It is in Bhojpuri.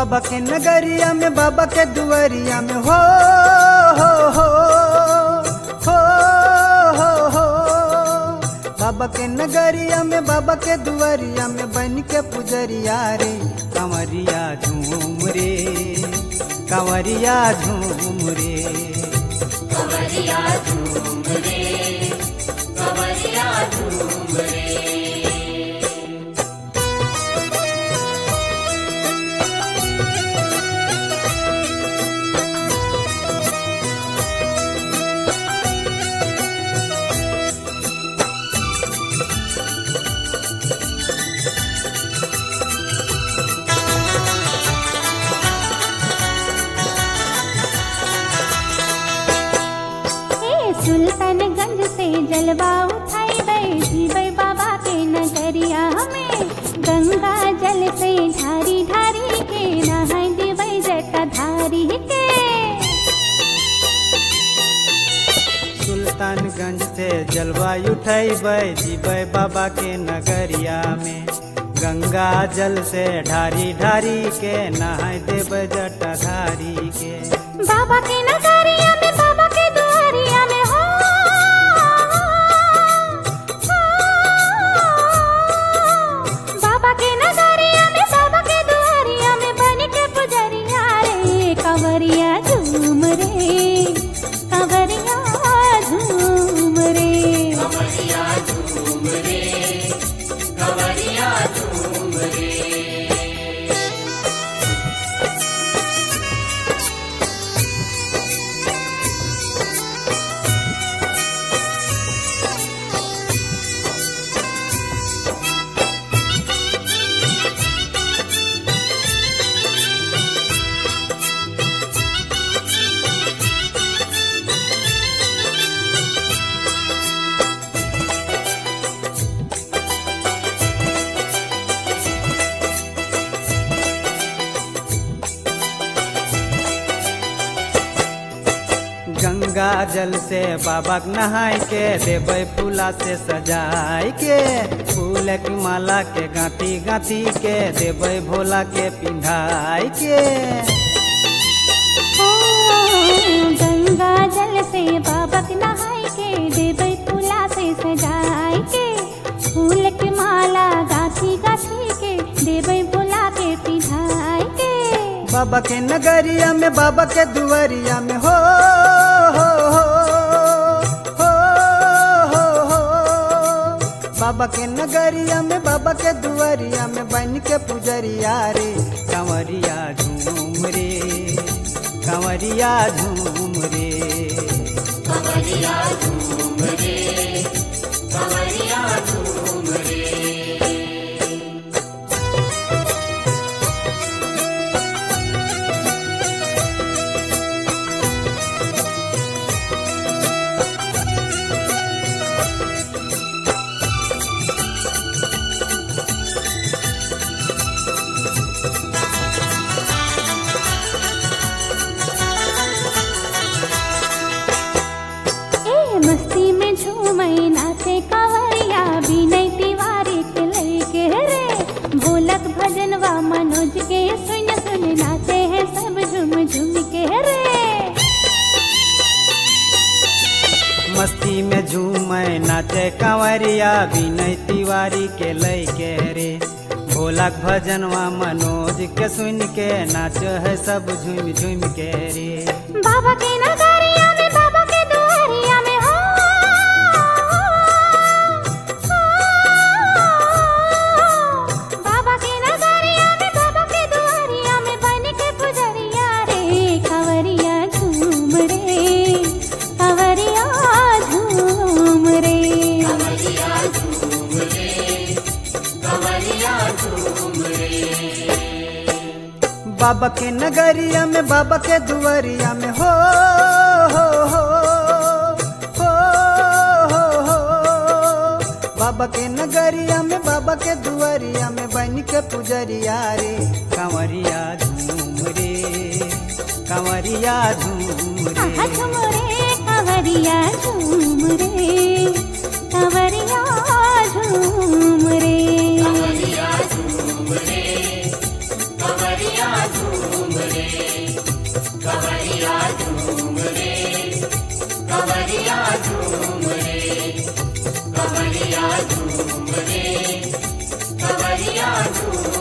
बाबा के नगरिया में बाबा के दुआरिया में हो हो हो हो हो हो बाबा के नगरिया में बाबा के दुआरिया में बन के पुजरिया रे कंवरिया झूम रे कंवरिया झूम रे कंवरिया झूम रे कंवरिया झूम रे हे सुल्तानगंज से जलवा उठाई बैठी बै बाबा के नगरिया में गंगा जल से ढारी ढारी के नहाय देबै जटाधारी के सुल्तानगंज से जलवायु उठैबै जीबै बाबा के नगरिया में गंगा जल से ढारी ढारी के नहाय देबै जटाधारी के बाबा के नगरिया में बाबा के दुआरिया में हो बाबा के नगरिया में बाबा के दुआरिया में बन के पुजरिया रे कंवरिया झूम रे कंवरिया झूम रे कंवरिया झूम रे कंवरिया झूम रे गंगा जल से बाबा के नहाय के देबै फूला से सजाय के फूल की माला के गांती गांती के देबै भोला के पिंधाय के ओ, गंगा जल से बाबा के नहाय के देबै फूला से सजाय के फूल के माला गाछी गाछी के देबै भोला के पिधाय के बाबा के नगरिया में बाबा के दुआरिया में हो हो हो हो हो हो बाबा के नगरिया में बाबा के दुआरिया में बन के पुजरिया रे कंवरिया झूम रे कंवरिया झूम रे कंवरिया झूम रे कंवरिया झूम रे ए मस्ती में झूमै नाचे कांवरिया बिनय तिवारी के लइके रे भोलक भजनवा मनोज के सुन सुन नाचे हैं सब झूम झूम के रे मस्ती में झूमै नाचे कंवरिया विनय तिवारी के लय के रे भोलाक भजनवा मनोज के सुन के नाच है सब झूम झूम के रे बाबा के नगरिया में बाबा के दुआरिया में हो बाबा के नगरिया में बाबा के दुआरिया में बन के पुजरिया रे कंवरिया झूम रे कंवरिया झूम रे कंवरिया झूम रे कंवरिया झूम रे बाबा के नगरिया में बाबा के दुआरिया में हो हो हो हो हो हो बाबा के नगरिया में बाबा के दुआरिया में बन के पुजरिया रे कंवरिया झूम रे कंवरिया झूम आहा रे झूम रे कंवरिया झूम रे कंवरिया झूम रे कंवरिया झूम रे कंवरिया झूम बबरिया झूम